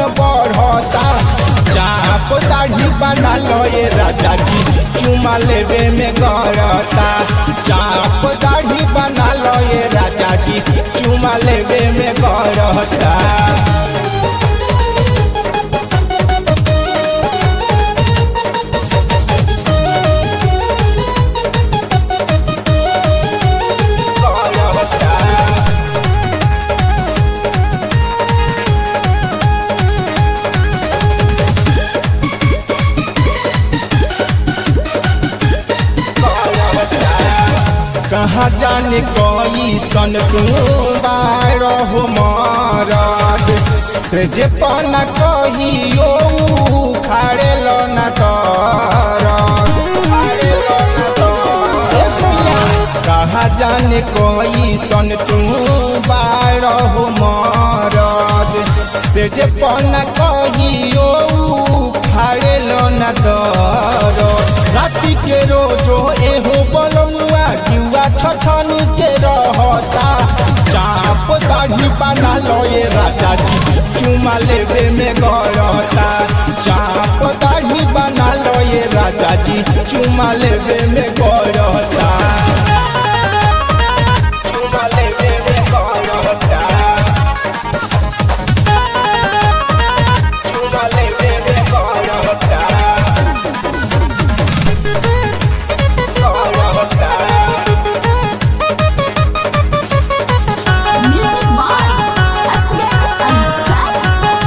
बढ़ता चाप दाढ़ी बना लो ये राजा जी चुमा लेवे में गरता चाप दाढ़ी बना लो ये राजा जी चुमा लेवे में गरता कहाँ जाने कोई सन तू बारह मरद से जे पना कहियो खाड़े लो न कहाँ जाने कोई सन तू बारह मरद से जे पना कहियो खाड़े लो न दर राति के रोजो एहो बलमुआ जुआ छछनी के रहता चाप दाढ़ी बना लो ये राजा जी चुमा लेवे में गरता चाप दाढ़ी बना लो ये राजा जी चुमा लेवे में गरता चुमा लेवे में गरता चुमा लेवे में गरता Music by Asghar Ansari.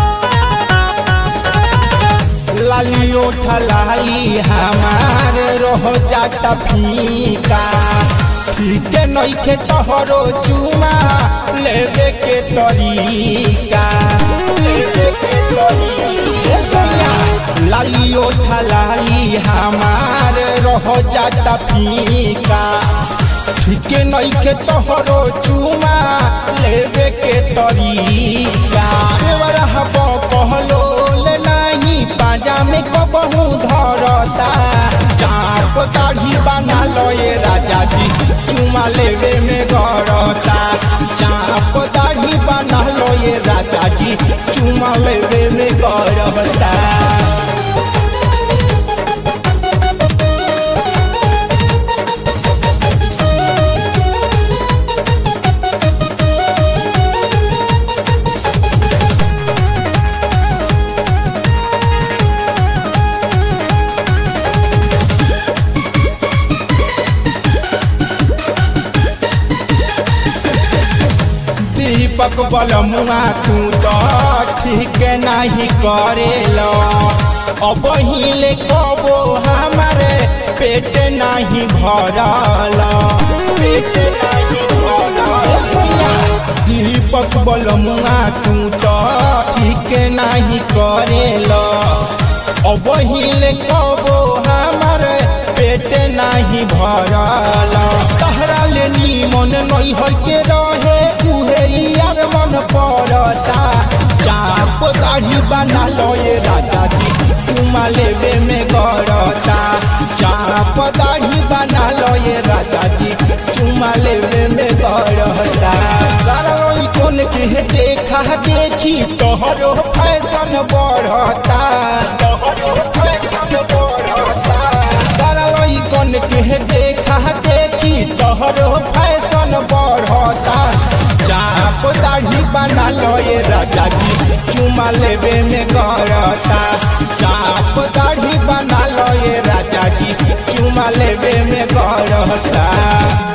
लालियो ठलाली हमार रह जाता फीका ठीक नइखे तोहरो चुमा लेवे के तरीका लेवे के तरीका लालियो ठलाली हमार रह जाता फीका ठीक नइखे तोहरो चुमा लेवे के तरीका देवर हब कहलो ले नाही पाजा में कबहू धरता चाप दाढ़ी बना लो ये राजा जी चुमा लेवे में गरता चाप दाढ़ी बना लो ये राजा जी चुमा लेवे में गरता दीपक बलमुआ तू तो ठीक नहीं करेलो अब हिले कबो हमारे पेट नहीं भरल पेट नहीं भरल दीपक बलमुआ तू तो ठीक नहीं करेलो अब हिले कबो हमारे पेट नहीं भरल तहरा ले नीमन नहीं हर के रहे उहे यार मन पड़ता चाप दाढ़ी बना लो ये राजा जी चुमा लेवे में गरता चाप दाढ़ी बना लो ये राजा जी चुमा लेवे में गरता सारा ई कोन के देखा देखी तोहरो फैशन बढ़ता तोहरो फैशन बढ़ता सारा ई कोन के देखा देखी तोहरो फैशन बढ़ता चाप दाढ़ी बना लो ये राजा जी चुमा लेवे में गरता चाप दाढ़ी बना लो ये राजा जी चुमा लेवे में गरता